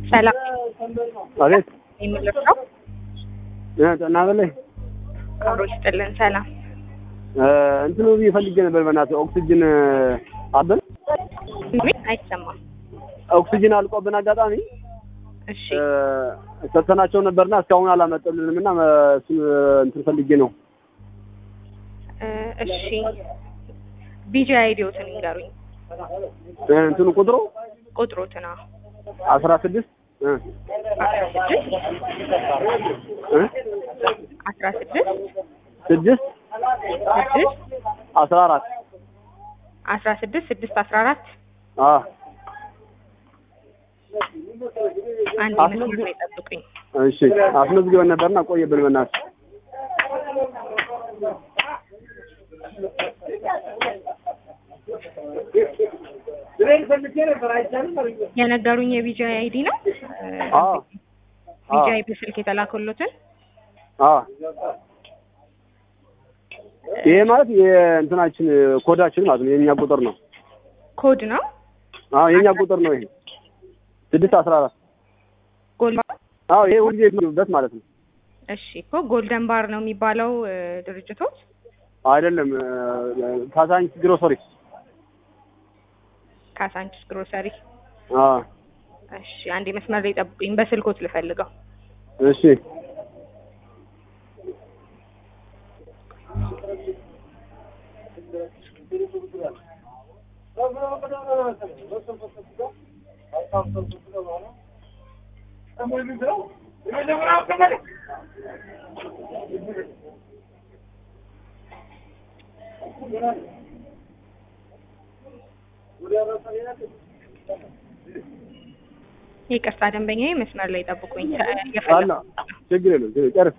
ሰላም አቤት የሚለው ነው። ጤና በላይ አብሮ ይስጥልን። ሰላም እንትኑ ብዬ ፈልጌ ነበር። በእናትህ ኦክሲጅን አበን ምን አይሰማም። ኦክሲጅን አልቆብን አጋጣሚ እሺ ሰጥተናቸው ነበርና እስካሁን አላመጡልንም እና እሱን እንትን ፈልጌ ነው። እ እሺ ቢጂ አይዲዮትን ይንገሩኝ። እንትኑ ቁጥሩ ቁጥሮትን አዎ አስራ ስድስት አስራ ስድስት አስራ ስድስት ስድስት ስድስት አስራ አራት አስራ ስድስት ስድስት አስራ አራት አንድ መስመር ላይ ጠብቁኝ። እሺ አስመዝግበን ነበርና ቆየብን በእናትህ የነገሩኝ የቢጂ አይዲ ነው። አዎ ቢጂ አይ በስልክ የተላከሎትን አዎ ይሄ ማለት የእንትናችን ኮዳችን ማለት ነው። የኛ ቁጥር ነው። ኮድ ነው። አዎ የኛ ቁጥር ነው። ይሄ ስድስት አስራ አራት ጎል አዎ ይሄ ሁልጊዜ የሚሉበት ማለት ነው። እሺ እኮ ጎልደን ባር ነው የሚባለው እ ድርጅቶች አይደለም ካዛንች ግሮሰሪ ካሳንችስ ግሮሰሪ። አዎ እሺ አንዴ መስመር ላይ ጠብቁኝ፣ በስልኮት ልፈልገው። እሺ ይቅርታ ደንበኛዬ መስመር ላይ ጠብቁኝ። አላ የፈለኩ ችግር የለም ችግር ጨርስ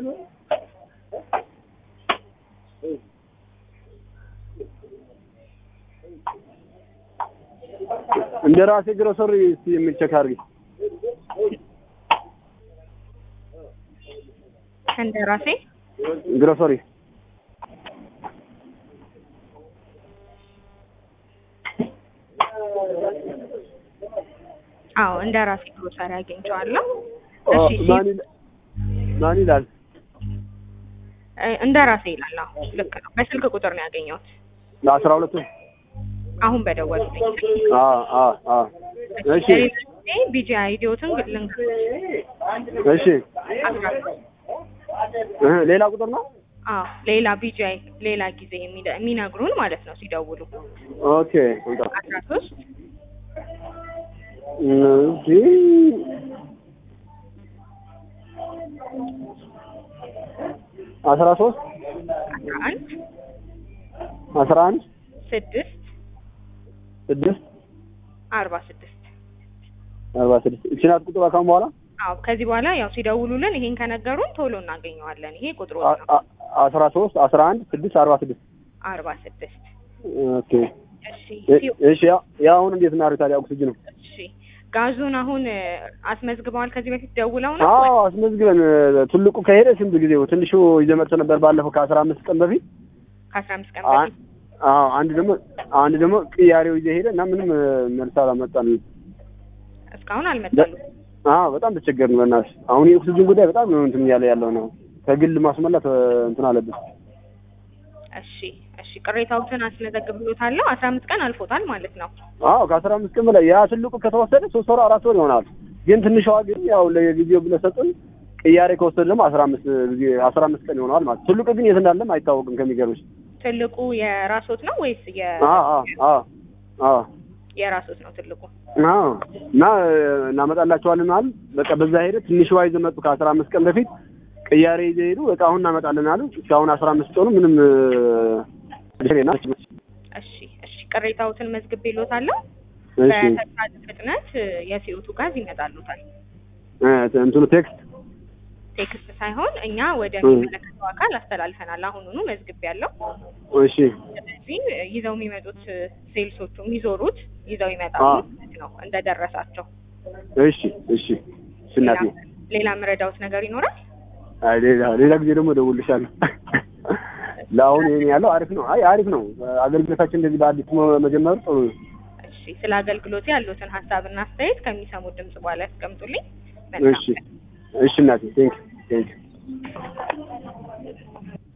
እንደ ራሴ ግሮሰሪ እስቲ የሚቸክ አድርጊ እንደ ራሴ ግሮሰሪ አዎ እንደ ራሴ ግሮሰሪ አግኝቼዋለሁ። ኦ፣ እሺ ሲ- ማን ይላል ማን ይላል እ እንደ ራሴ ይላል። አዎ ልክ ነው። በስልክ ቁጥር ነው ያገኘሁት ለአስራ ሁለቱ አሁን በደወሉልኝ። አ አ አ እሺ ቢጂ አይዲዮትን ልንገር እሺ አስራ እ ሌላ ቁጥር ነው አዎ ሌላ ቢጂ አይ ሌላ ጊዜ የሚደ- የሚነግሩን ማለት ነው ሲደውሉ ኦኬ እንጣ አስራ ሶስት እሺ አስራ ሶስት አስራ አንድ አስራ አንድ ስድስት ስድስት አርባ ስድስት አርባ ስድስት እቺ ናት ቁጥሯ ካሁን በኋላ አዎ ከዚህ በኋላ ያው ሲደውሉልን ይሄን ከነገሩን ቶሎ እናገኘዋለን። ይሄ ቁጥሩ አ- ነው አ- አስራ ሶስት አስራ አንድ ስድስት አርባ ስድስት አርባ ስድስት ኦኬ እሺ እ- ሲው- እሺ ያ- ያ አሁን እንዴት እናድርግ ታዲያ ኦክሲጅኑ እሺ ጋዙን አሁን እ፣ አስመዝግበዋል ከዚህ በፊት ደውለው ነው አዎ አስመዝግበን እ፣ ትልቁ ከሄደ ስንት ጊዜው ትንሹ ይዘህ መጥቶ ነበር ባለፈው ከአስራ አምስት ቀን በፊት ከአስራ አምስት ቀን አ- በፊት አዎ አንድ ደግሞ አንድ ደግሞ ቅያሬው ይዘህ ሄደ እና ምንም እ፣ መልስ አላመጣንም እስካሁን አልመጣሉ። አዎ በጣም ተቸገርን በእናትሽ አሁን የኦክሲጅን ጉዳይ በጣም ነው እንትን እያለ ያለው ነው ከግል ማስመላት እ፣ እንትን አለብን እሺ እሺ ቅሬታዎትን አስመዘግብሎታለሁ። አስራ አምስት ቀን አልፎታል ማለት ነው። አዎ ከአስራ አምስት ቀን በላይ ያ ትልቁ ከተወሰደ ሶስት ወር አራት ወር ይሆናል ግን ትንሿ ግን ያው ለጊዜው ብለህ ሰጡን ቅያሬ ከወሰደ ደግሞ አስራ አምስት ጊዜ አስራ አምስት ቀን ይሆነዋል ማለት ትልቁ ግን የት እንዳለም አይታወቅም ከሚገርምሽ ትልቁ የራሶት ነው ወይስ የ አዎ አዎ አዎ አዎ የራሶት ነው ትልቁ? አዎ እና እ፣ እናመጣላቸዋለን አሉ። በቃ በዛ ሄደ ትንሽ ዋ ይዘው መጡ። ከአስራ አምስት ቀን በፊት ቅያሬ ይዘው ሄዱ። በቃ አሁን እናመጣለን አሉ። እስካሁን አስራ አምስት ቀኑ ምንም እ፣ ና እሺ እሺ ቅሬታዎትን መዝግቤሎታለሁ። እሺ በተቻለ ፍጥነት እ፣ የሲኦቱ ጋዝ ይመጣሉታል። እ፣ እንትኑ ቴክስት ቴክስት ሳይሆን እኛ ወደ እ። የሚመለከተው አካል አስተላልፈናል። አሁኑኑ መዝግቤያለሁ። እሺ ስለዚህ እ፣ ይዘው የሚመጡት እ፣ ሴልሶቹ የሚዞሩት ይዘው ይመጣሉ አ። ማለት ነው እንደደረሳቸው። እሺ እሺ እሺ እናቴ ሌላ- ሌላ ምረዳውት ነገር ይኖራል? አይ ሌላ ሌላ ጊዜ ደግሞ እደውልልሻለሁ። ለአሁን ይሄን ያለው አሪፍ ነው። አይ አሪፍ ነው። አገልግሎታችን እንደዚህ በአዲስ መ- መጀመሩ ጥሩ ነው። እሺ እሺ ስለ አገልግሎት ያሉትን ሀሳብና አስተያየት ከሚሰሙት ድምጽ በኋላ ያስቀምጡልኝ። መልካም እሺ እሺ እናቴ ቴንክ ቴንክ